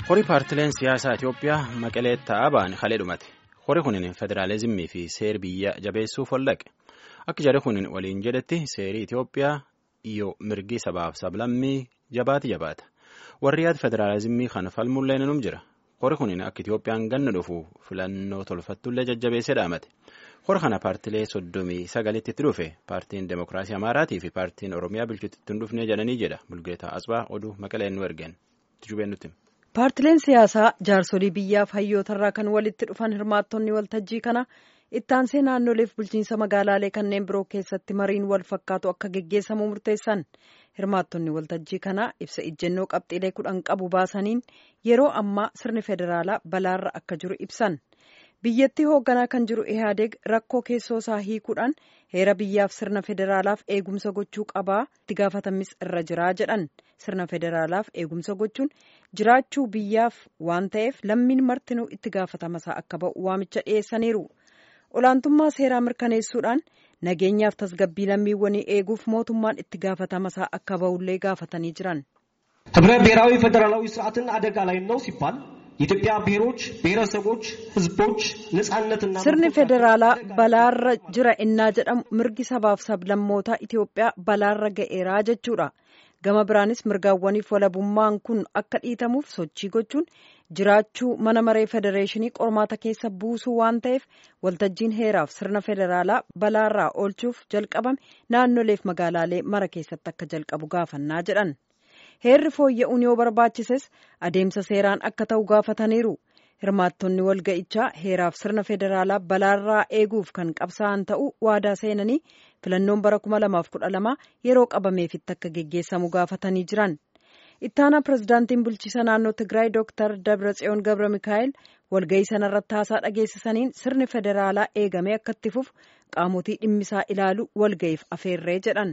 Horii paartileen siyaasaa Itoophiyaa maqalee ta'aa ba'an halee dhumate. Horii kunin federaalizimii fi seer biyya jabeessuuf waldhaqe. Akka jarri kunin waliin jedhetti seerii Itoophiyaa iyyoo mirgi sabaaf sablammii jabaati jabaata. Warri yaada federaalizimii kana falmullee num jira. Horii kunin akka Itoophiyaan ganna dhufu filannoo tolfattullee jajjabeessee dhaamate. Horii kana paartilee soddomii sagalitti itti dhufe paartiin Demokiraasii Amaaraatii fi paartiin Oromiyaa bilchatti hin dhufnee jedhanii jedha. Bulgeetaa Asbaa oduu maqaleen nu ergeen. Tujubeen nutti. Paartileen siyaasaa jaarsolii biyyaaf hayyootarraa kan walitti dhufan hirmaattonni waltajjii kana ittaansee naannoleef bulchiinsa magaalaalee kanneen biroo keessatti mariin wal fakkaatu akka geggeessamu murteessan hirmaattonni waltajjii kana ibsa ijjennoo qabxiilee kudhan qabu baasaniin yeroo ammaa sirni federaalaa balaarra akka jiru ibsan. biyyattii hoogganaa kan jiru ihaadeeg rakkoo keessoo isaa hiikuudhaan heera biyyaaf sirna federaalaaf eegumsa gochuu qabaa itti gaafatamis irra jiraa jedhan sirna federaalaaf eegumsa gochuun jiraachuu biyyaaf waan ta'eef lammiin martinuu itti gaafatamaa akka ba'u waamicha dhiyeessaniiru olaantummaa seeraa mirkaneessuudhaan nageenyaaf tasgabbii lammiiwwanii eeguuf mootummaan itti gaafatamaa akka ba'ullee gaafatanii jiran. ህብረ ብሔራዊ ፌዴራላዊ ስርዓትን አደጋ ላይ ነው ሲባል የኢትዮጵያ ብሔሮች ብሔረሰቦች ህዝቦች ነጻነትና sirni federaalaa balaarra jira innaa jedhamu mirgi sabaaf sablammootaa Itoophiyaa balaarra ga'eeraa jechuudha. Gama biraanis mirgaawwaniif walabummaan kun akka dhiitamuuf sochii gochuun jiraachuu mana maree federeeshinii qormaata keessa buusuu waan ta'eef waltajjiin heeraaf sirna federaalaa balaarraa oolchuuf jalqabame naannoleef magaalaalee mara keessatti akka jalqabu gaafannaa jedhan. heerri fooyya'uun yoo barbaachises adeemsa seeraan akka ta'u gaafataniiru hirmaattonni walga'ichaa heeraaf sirna federaalaa balaarraa eeguuf kan qabsaa'an ta'uu waadaa seenanii filannoon bara 2012 yeroo qabameefitti akka geggeessamu gaafatanii jiran ittaanaa pirezidaantiin bulchiisa naannoo tigraay dooktar dabratsiyoon gabra mikaa'el walga'ii sanarratti haasaa dhageessisaniin sirni federaalaa eegamee akka itti fufu qaamotii dhimmisaa ilaalu walga'iif afeerree jedhan.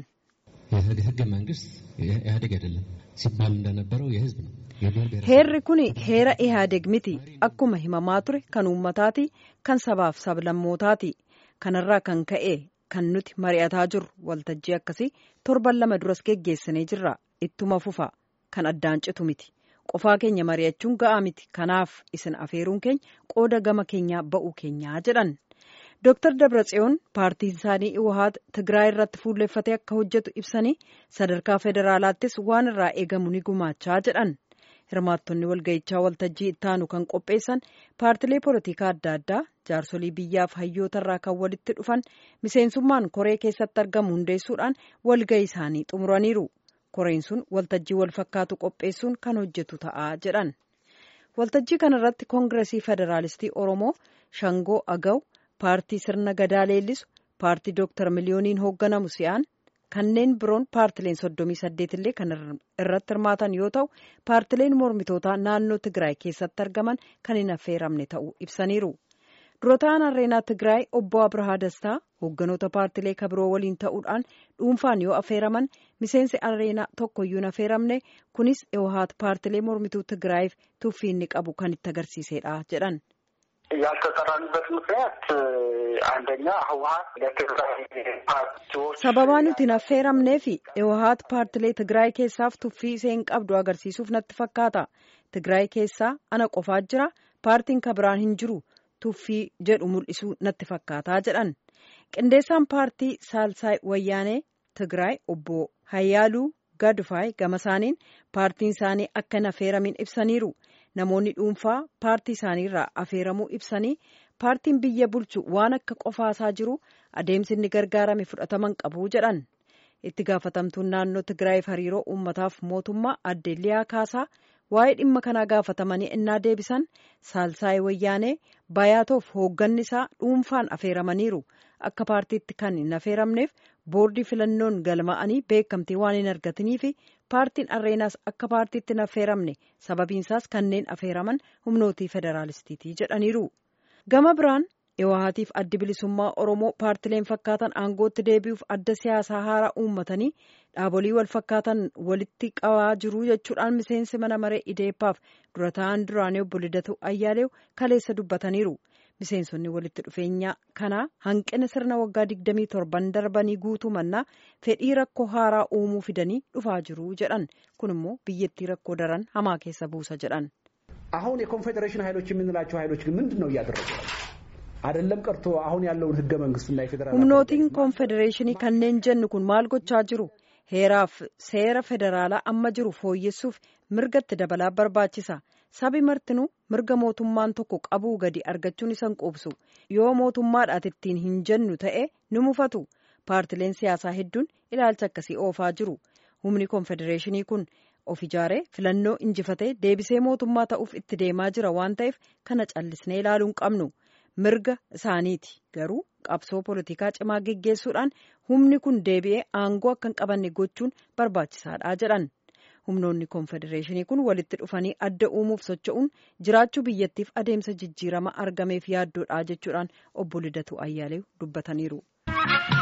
ህገ መንግስት ኢህአዴግ አይደለም ሲባል እንደነበረው የህዝብ ነው። heerri kun heera ihaadeg miti akkuma himamaa ture kan uummataati kan sabaaf sablammootaati kanarraa kan ka'e kan nuti mari'ataa jirru waltajjii akkasii torban lama duras geggeessinee jirra ittuma fufa kan addaan citu miti qofaa keenya mari'achuun ga'aa miti kanaaf isin afeeruun keenya qooda gama keenyaa ba'uu keenyaa jedhan. Dooktar Dabratsiyoon paartiin isaanii Iwahaat Tigraay irratti fuulleffatee akka hojjetu ibsanii sadarkaa federaalaattis waan irraa eegamu ni gumaachaa jedhan. Hirmaattonni walga'ichaa waltajjii ittaanu kan qopheessan paartilee polotikaa adda addaa jaarsolii biyyaaf hayyootarraa kan walitti dhufan miseensummaan koree keessatti argamu hundeessuudhaan walga'ii isaanii xumuraniiru. Koreen sun waltajjii wal fakkaatu qopheessuun kan hojjetu ta'a jedhan. Waltajjii kanarratti koongiresii federaalistii Oromoo Shangoo Agaw. paartii sirna gadaa leellisu paartii dooktar miliyooniin hoogganamu si'aan kanneen biroon paartileen soddomii saddeet illee kan irratti hirmaatan yoo ta'u paartileen mormitootaa naannoo tigraay keessatti argaman kan hin affeeramne ta'uu ibsaniiru durataan areenaa tigraay obbo abrahaa dastaa hoogganoota paartilee kabiroo waliin ta'uudhaan dhuunfaan yoo affeeraman miseensi areenaa tokkoyyuu hin affeeramne kunis iwahaat paartilee mormituu tigraayiif tuffii inni qabu kan itti agarsiisedha jedhan. ያልተጠራንበት ምክንያት አንደኛ ህወሀት ለትግራይ ፓርቲዎች sababaa nuti hin affeeramnee fi iwahaat paartilee tigraay keessaaf tuffii isheen qabdu agarsiisuuf natti fakkaata tigraay keessaa ana qofaa jira paartiin kabiraan hin jiru tuffii jedhu mul'isuu natti fakkaataa jedhan qindeessaan paartii saalsaay wayyaanee tigraay obbo hayyaaluu gadfaay gama isaaniin paartiin isaanii akka hin affeeramin ibsaniiru. namoonni dhuunfaa paartii isaaniirraa affeeramuu ibsanii paartiin biyya bulchu waan akka qofaasaa jiru adeemsi inni gargaarame fudhataman qabu jedhan itti gaafatamtuun naannoo tigraayiif hariiroo uummataaf mootummaa adde liyaa kaasaa waa'ee dhimma kanaa gaafatamanii innaa deebisan saalsaayii wayyaanee bayaatoof hoogganni isaa dhuunfaan affeeramaniiru akka paartiitti kan hin affeeramneef boordii filannoon galma'anii beekamtii waan hin argatanii fi paartiin arreenaas akka paartiitti hin affeeramne sababiinsaas kanneen affeeraman humnootii federaalistiitii jedhaniiru gama biraan iwahaatiif addi bilisummaa oromoo paartileen fakkaatan aangootti deebi'uuf adda siyaasaa haaraa uummatanii dhaabolii wal fakkaatan walitti qabaa jiru jechuudhaan miseensi mana maree ideeppaaf dura ta'an duraanii obbo Lidatu Ayyaaleew kaleessa dubbataniiru. miseensonni walitti dhufeenya kanaa hanqina sirna waggaa 27 darbanii guutuu mannaa fedhii rakkoo haaraa uumuu fidanii dhufaa jiru jedhan kun immoo biyyattii rakkoo daran hamaa keessa buusa jedhan. አሁን የኮንፌዴሬሽን ኃይሎች የምንላቸው ኃይሎች ግን ምንድን ነው እያደረጉ አይደለም ቀርቶ አሁን ያለውን ህገ መንግስትና የፌዴራል humnootiin koonfedereeshinii kanneen jennu kun maal gochaa jiru heeraaf seera federaalaa amma jiru fooyyessuuf mirgatti dabalaa barbaachisa sabi martinuu mirga mootummaan tokko qabuu gadi argachuun isan quubsu yoo mootummaadhaat ittiin hin jennu ta'e ni mufatu paartileen siyaasaa hedduun ilaalcha akkasii oofaa jiru humni koonfedereeshinii kun of ijaaree filannoo injifatee deebisee mootummaa ta'uuf itti deemaa jira waan ta'eef kana callisnee ilaaluu hin qabnu mirga isaaniiti garuu qabsoo poolitikaa cimaa geggeessuudhaan humni kun deebi'ee aangoo akka hin qabanne gochuun barbaachisaadha jedhan humnoonni koonfedereeshinii kun walitti dhufanii adda uumuuf socho'uun jiraachuu biyyattiif adeemsa jijjiirama argameef yaaddoodha jechuudhaan obbo Lidatu Ayyaaleew dubbataniiru.